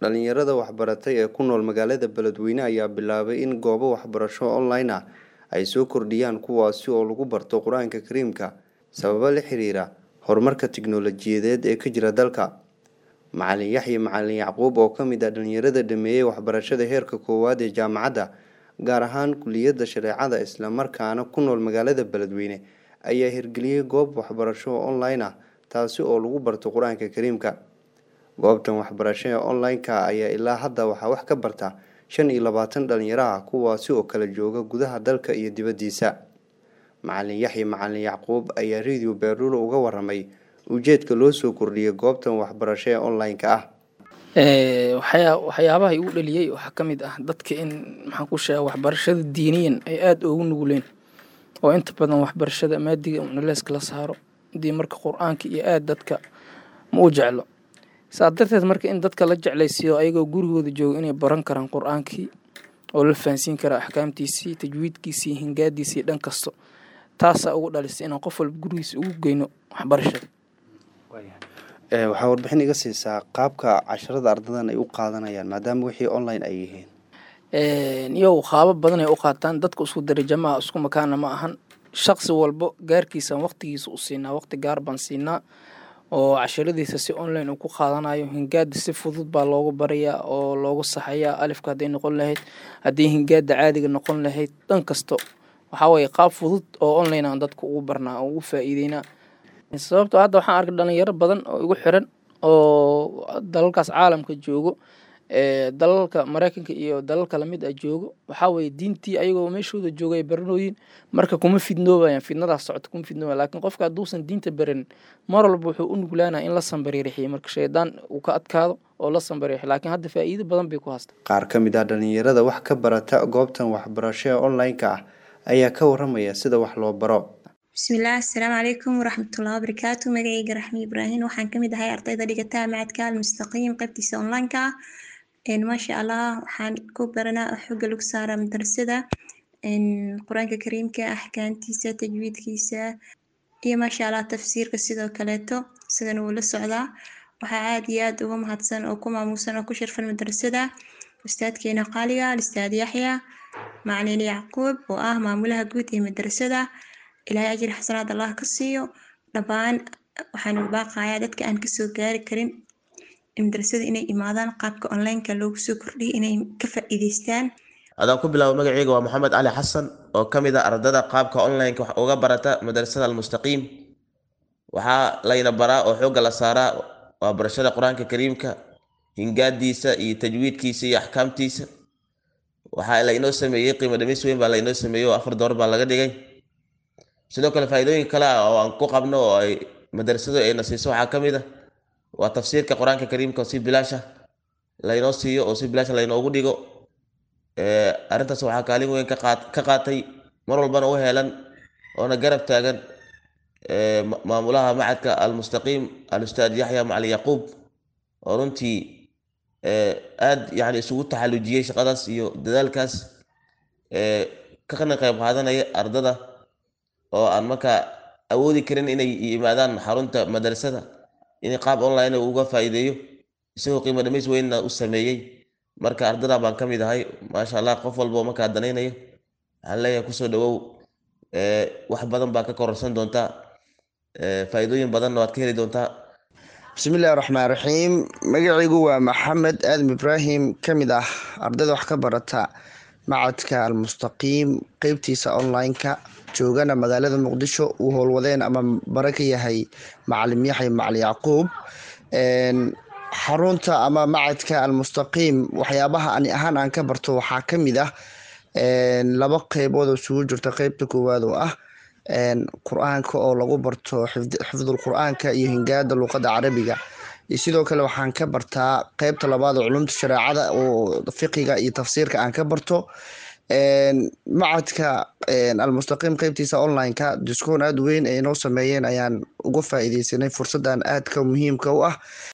Dhalinyarada waxbaratay ee ku nool magaalada Beledweyne ayaa bilaabay in goobo waxbarasho online ah ay soo kordhiyaan kuwaasi oo lagu barto Qur'aanka Kariimka sababo la xiriira horumarka tiknoolajiyadeed ee ka jira dalka. Macalin Yaxye Macalin Yacquub oo ka mid ah dhalinyarada dhameeyay waxbarashada heerka koowaad ee jaamacadda gaar ahaan kulliyadda shareecada isla markaana ku nool magaalada Beledweyne ayaa hirgeliyay goob waxbarasho oo online ah taasi oo lagu barto Qur'aanka Kariimka. Goobtan waxbarasho ee online-ka ayaa ilaa hadda waxaa wax ka barta shan iyo labaatan dhalinyaro ah kuwaasi oo kala jooga gudaha dalka iyo dibaddiisa. Macalin Yaxye Macalin Yacquub ayaa Radio Beerulo uga warramay ujeedka loo soo kordhiyay goobtan waxbarasho ee online-ka ah. waxyaabaha igu dhaliyay waxaa ka mid ah dadka in maxaan ku sheega waxbarashada diiniyan ay aada ugu nuguleen oo inta badan waxbarashada maadiga naleeska la saaro hadii marka qur-aanka iyo aada dadka ma u jeclo saa darteed marka in dadka la jeclaysiiyo ayagoo gurigooda jooga inay baran karaan qur-aankii oo la fahansiin kara axkaamtiisii tajwiidkiisii hingaadiisii dhan kasto taasaa ugu dhalisay inaan qof walba gurigiisa ugu geyno waxbarashada waxaa warbixin iga siisaa qaabka casharada ardadan ay u qaadanayaan maadaama wixii online ay yihiin iyagu qaabo badan ay u qaataan dadka isku darajo ma aha isku makaana ma ahan shaqsi walbo gaarkiisaan waqtigiisa u siinaa waqti gaar baan siinaa oo casharadiisa si online uu ku qaadanayo hingaada si fudud baa loogu barayaa oo loogu saxayaa alifka hadday noqon lahayd haddii hingaada caadiga noqon lahayd dhan kasto waxaa weeye qaab fudud oo online aan dadka ugu barnaa oo ugu faa'iideynaa sababtoo hadda waxaan arkay dhalinyaro badan oo igu xiran oo dalalkaas caalamka joogo dalalka mareykanka iyo dalalka lamid ah joogo waxaa weeye diintii ayagoo meeshooda jooga ay baranooyin marka kuma fidnoobayaan fidnadaas socota kuma fidnoobaya laakiin qofka hadduusan diinta baranin mar walba wuxuu u nuglaanaya in la sambariirixiyo marka shaydaan uu ka adkaado oo la sambariirixiyo laakiin hadda faa'iido badan bay ku haystaa qaar ka mid ah dhalinyarada wax ka barata goobtan waxbarasho ee online-ka ah ayaa ka warramaya sida wax loo baro bismillaah assalaamu calaykum waraxmatullahi wabarakaatu magacayga raxmi ibraahim waxaan kamid ahay ardayda dhigata macadka almustaqiim qaybtiisa online-ka ah maasha allah waxaan ku baranaa xooga lagu saaraa madrasada qur-aanka kariimka axkaamtiisa tajwiidkiisa iyo maasha allah tafsiirka sidoo kaleeto isagana wuu la socdaa waxaa aada iyo aada uga mahadsan oo ku maamuusan oo ku sharfan madrasada ustaadkeena qaaliga alistaad yaxya macalin yacquub oo ah maamulaha guud ee madrasada ilaahay ajri xasanaad allah ka siiyo dhammaan waxaan baaqayaa dadka aan kasoo gaari karin madrasada inay imaadaan qaabka online-ka loogu soo kordhiyay inay ka faa'iideystaan adaan ku bilaabo magaceyga waa maxamed cali xasan oo ka mid ah ardada qaabka online-ka wax uga barata madrasada almustaqiim waxaa layna baraa oo xoogga la saaraa waa barashada qur-aanka kariimka hingaadiisa iyo tajwiidkiisa iyo axkaamtiisa waxaa laynoo sameeyey qiimo dhamis weyn baa laynoo sameeyey oo afar door baa laga dhigay sidoo kale faa'iidooyin kale ah oo aan ku qabno oo ay madrasadu ayna siiso waxaa ka mid ah waa tafsiirka qur-aanka kariimka oo si bilaasha laynoo siiyo oo si bilaasha laynoogu dhigo arrintaas waxaa kaalin weyn ka qaatay mar walbana u heelan oona garab taagan maamulaha macadka almustaqiim alustaad yaxya macalin yaquub oo runtii aad yani isugu taxallujiyey shaqadaas iyo dadaalkaas kana qayb qaadanaya ardada oo aan markaa awoodi karin inay yimaadaan xarunta madrasada in qaab online uga faa'iideeyo isagoo qiimo dhamays weynna u sameeyey marka ardada baan ka mid ahay maasha allah qof walbo markaa danaynayo waxaan leeyahay kusoo dhawow wax badan baa ka kororsan doontaa faa'iidooyin badanna waad ka heli doontaa bismillahi raxmaan raxiim magacaygu waa maxamed aadam ibraahim ka mid ah ardayda wax ka barata macadka almustaqiim qeybtiisa online-ka joogana magaalada muqdisho uu howlwadeen ama bare ka yahay macalim yaxya macalin yacquub xarunta ama macadka almustaqiim waxyaabaha ani ahaan aan ka barto waxaa ka mid ah laba qeybood oo isugu jirta qeybta koowaad oo ah qur-aanka oo lagu barto xifdul qur-aanka iyo hingaada luuqadda carabiga iyo sidoo kale waxaan ka bartaa qeybta labaad oo culumta shareecada oo fiqiga iyo tafsiirka aan ka barto macadka almustaqiim qeybtiisa online-ka diskoon aada weyn ay noo sameeyeen ayaan uga faa'iideysanay fursaddan aadka muhiimka u ah